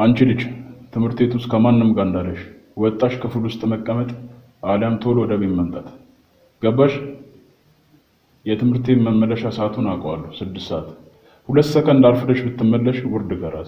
አንቺ ልጅ ትምህርት ቤት ውስጥ ከማንም ጋር እንዳለሽ ወጣሽ ክፍል ውስጥ መቀመጥ አሊያም ቶሎ ወደ ቤት መምጣት ገባሽ? የትምህርት ቤት መመለሻ ሰዓቱን አውቀዋለሁ፣ ስድስት ሰዓት። ሁለት ሰከንድ አርፍደሽ ብትመለሽ ውርድ ከራሴ።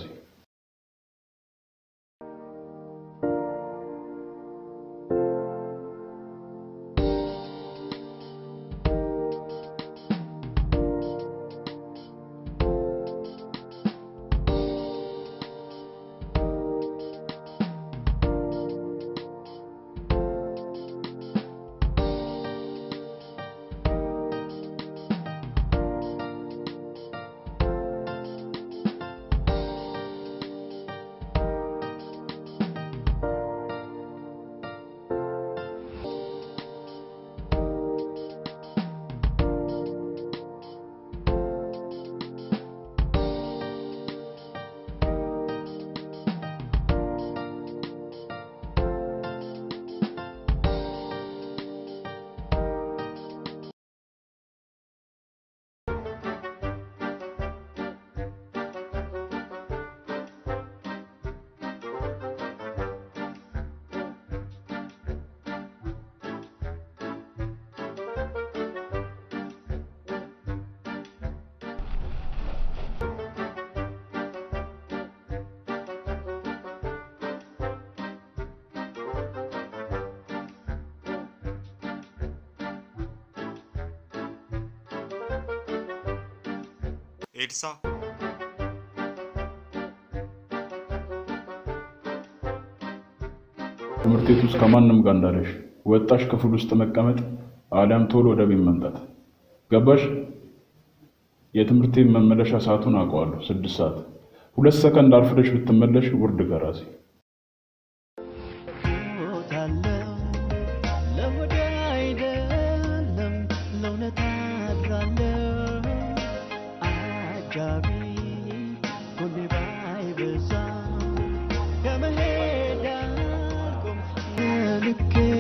ኤልሳ ትምህርት ቤት ውስጥ ከማንም ጋር እንዳለሽ ወጣሽ ክፍል ውስጥ መቀመጥ አሊያም ቶሎ ወደ ቤት መምጣት ገባሽ? የትምህርት ቤት መመለሻ ሰዓቱን አውቀዋለሁ፣ ስድስት ሰዓት። ሁለት ሰከንድ አርፍደሽ ብትመለሽ ውርድ ከራሴ። ሞታለው ለወደ አይደለም ለእውነት አድራለው አጃቢ ጎኔ ባይበዛ ከመሄድ አልቆም ልኬ